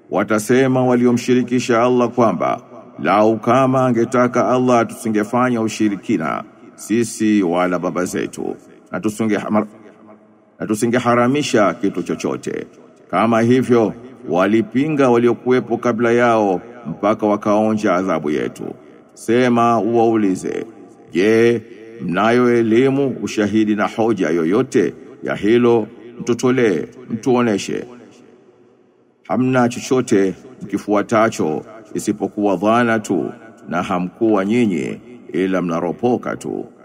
Watasema waliomshirikisha Allah kwamba lau kama angetaka Allah tusingefanya ushirikina sisi wala baba zetu na tusinge na tusingeharamisha kitu chochote. Kama hivyo walipinga waliokuwepo kabla yao mpaka wakaonja adhabu yetu. Sema uwaulize, je, mnayo elimu, ushahidi na hoja yoyote ya hilo? Mtutolee, mtuoneshe. Hamna chochote mkifuatacho isipokuwa dhana tu, na hamkuwa nyinyi ila mnaropoka tu.